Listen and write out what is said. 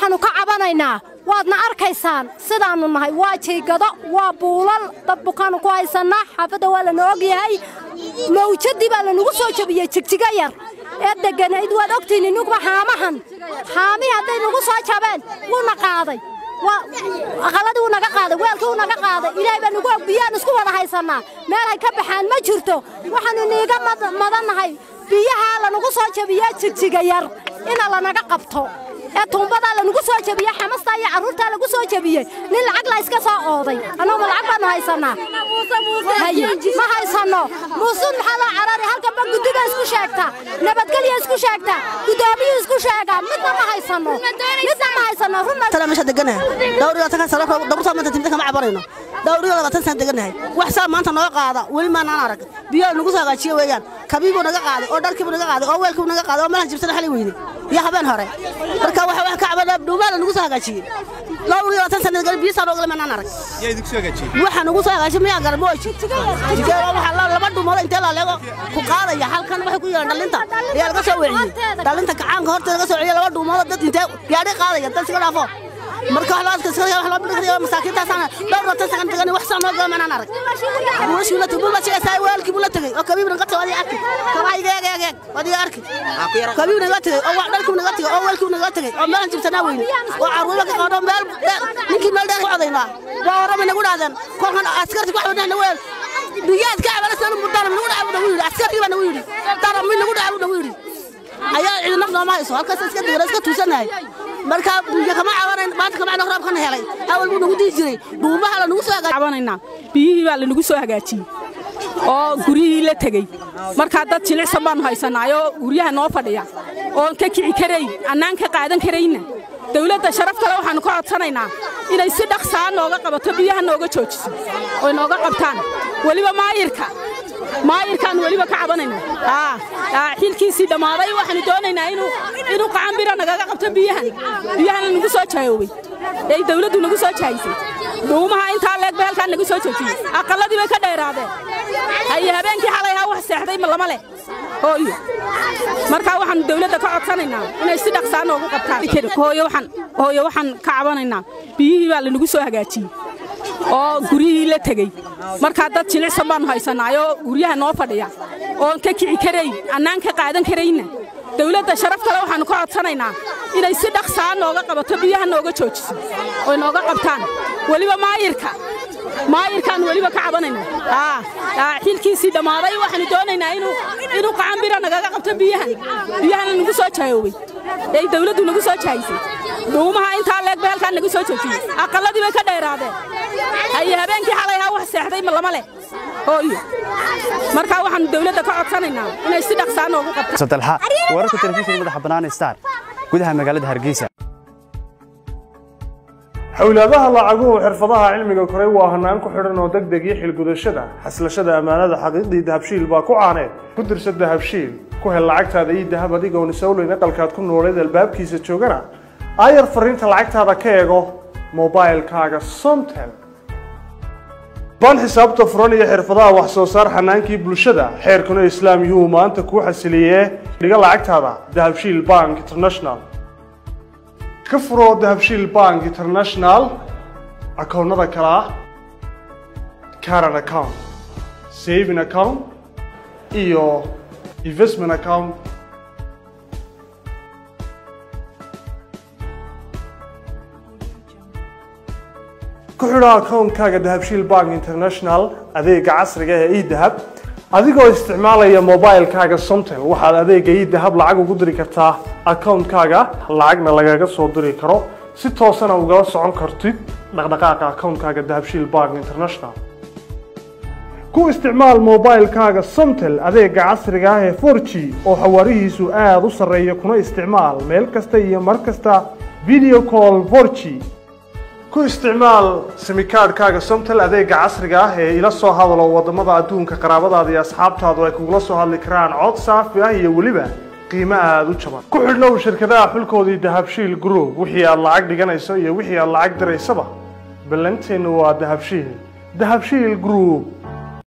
waxaannu ka cabanaynaa waadna arkaysaan sidaannu nahay waa jiygado waa buulal dad bukaannu ku haysannaa xaafadda waa lana og yahay mawjaddii baa lanagu soo jebiyey jigjiga yar ee degganayd waad ogtihin innuguba haamahan haamihii hadday nagu soo jabeen wuuna qaaday aqalladii wuu naga qaaday weelkii wuu naga qaaday ilaahay baa nagu og biyaan isku wada haysannaa meelhay ka baxaan ma jirto waxaannu niiga madannahay biyahaa lanagu soo jebiyaa jigjiga yar ina lanaga qabto ee tuumbadaa lanagu soo jebiyey xamastaa iyo carruurtaa lagu soo jebiyey nin lacag la iska soo ooday annaguma lacag baannu haysannaa ma haysanno muusuud maxaa loo carari halkanba guddiba isku sheegta nabadgelya isku sheegta guddoomiyu isku sheegaa midna ma haysanno midna ma haysanno runna meesha deganahay dhowr iyo labaatan sano daburtaa maanta timida kama cabanayno dhowr iyo labaatan sano deganahay wax saa maanta noo qaada weli maanaan arag biyaa nagu soo hagaajiye weeyaan kabiibuu naga qaaday oo dharkiibuu naga qaaday oo weelkiibuu naga qaaday oo meelan jibsana xali weyne iyo habeen hore marka waxa wax ka cabana dhuumaala nagu soo hagaajiyey dhowr iyo labaatan sano degan biyo saa noogale maanaan arag waxa nagu soo hagaajiyey miyaa garmooji laba dhuumood intee laaleego ku qaadaya halkan waxay ku yeelan dhalinta ayaa laga soo weeciyey dhalinta kacaanka horteeda laga soo weciye laba dhuumood dad intee gaadhi qaadaya dad iska dhaafo marka wax loo adkaysan wax loo bidhigaya masaakiintaasana dhowr labaatan sakan degan wax saa noo gala maanaan arag buulashii la tegay buulashiga saa weelkii buu la tegay oo kabiibna qatay waad iga arki kabaa iga eeg eeg eeg waad iga arki kabiibna iga tegay oo dharkii naga tegay oo weelkii naga tegay oo meelan jibtanaa weyne oo carruura ka qaado meel ninkii meel dheer ku codaynaa waa warama nagu dhaadeen kolkan askarti wax wadhahna weel biyaad ka cabalasaan mudana nagu dhaca buu nagu yidhi askartii baa nagu yidhi dara mid nagu dhaca buu nagu yidhi ayaa cidi naf nooma hayso halkaas iska degana iska tuusanahay marka biyo kama cabanayn maanta kama cabana roobkana helay awal buu nagu dihi jiray dhuumaha la nagu soo cabanaynaa biyihii baa lanagu soo hagaajiyey oo guryihii la tegey markaa dad jilicsan baannu haysanaayoo guryaha noo fadhiya oon ka kici karayn annaan ka qaadan karayna dawladda sharaftale waxaannu ka codsanaynaa inay si dhaqsaa nooga qabato biyaha nooga joojiso oy nooga qabtaan weliba maayirka maayirkaannu weliba ka cabanayna xilkiisii dhammaaday waxaannu doonaynaa inuu qacanbiro nagaga qabto biyahan biyahana nagu soo jaayoobay ee dawladdu nagu soo jaayisay dhuumaha intaa leeg bay halkaan nagu soo joojiyey aqalladii bay ka dheeraadeen haye habeenkii xalay haa wax seexday ma lama leh hooyo markaa waxaannu dawladda ka codsanaynaa inay si dhaqsaa noogu qabtaan hooyo waxaan ka cabanaynaa biyihii baa lanagu soo hagaajiyey oo guryihii la tegey markaa dad jilicsan baannu haysanaayoo guryaha noo fadhiya oon ka kici karayn annaan ka qaadan karayna dawladda sharaftale waxaannu ka codsanaynaa inay si dhaqsaa nooga qabato biyaha nooga joojiso oy nooga qabtaan weliba maayirka maayirkaannu weliba ka cabanaynaa xilkiisii dhammaaday waxaannu doonaynaa inuu qacanbiro nagaga qabto biyahan biyahana nagu soo jaayoobay ee dawladdu nagu soo jaayisay dhuumaha intaa leeg bay halkaan nagu soo joojiyey aqalladii bay ka dheeraadeen haye habeenkii xalay haa wax seexday ma lama leh hooyo markaa waxaannu dawladda ka codsanaynaa inay si dhaqsaa noogu qabtaan sadalxa wararka telefishinka madaxa bannaan star gudaha magaalada hargeysa xowlaadaha lacaguhu xirfadaha cilmiga koray waa hanaan ku xidhan oo deg deg iyo xilgudashada xaslashada ammaanada xaqiiqdii dahabshiil baa ku caaneed ku dirsa dahabshiil ku hel lacagtaada iyo dahab adigoon isowleyn aqalkaad ku nooleed albaabkiisa joogana aayar fariinta lacagtaada ka eego mobailkaaga somtel baan xisaabta furan iyo xirfadaha wax soo saar xanaankii bulshada xeerkuna islaam yuhu maanta kuu xasiliyee dhiga lacagtaada dahabshiil bank international ka furo dahabshiil bank international akoonnada kale ah caran account saving account iyo investment account ku xidho akoonkaaga dahabshiil bank international adeega casriga ee edahab adigoo isticmaalaya mobilkaaga somtel waxaad adeega edahab lacag ugu diri kartaa akoonkaaga lacagna lagaga soo diri karo si toosana ugala socon kartid dhaqdhaqaaqa akoonkaaga dahabshiil bank international ku isticmaal mobilkaaga somtel adeega casriga ah ee 4g oo xawaarihiisu aada u sarreeya kuna isticmaal meel kasta iyo mar kasta video call 4g ku isticmaal simikaadhkaaga somtel adeega casriga ah ee ila soo hadalo wadamada adduunka qaraabadaada iyo asxaabtaadu ay kugula soo hadli karaan cod saafi ah iyo weliba qiimo aada u jaban ku xidhnow shirkadaha xulkoodii dahabshiil group wixii aad lacag dhiganayso iyo wixii aad lacag diraysaba ballanteennu waa dahabshiil dahabshiil group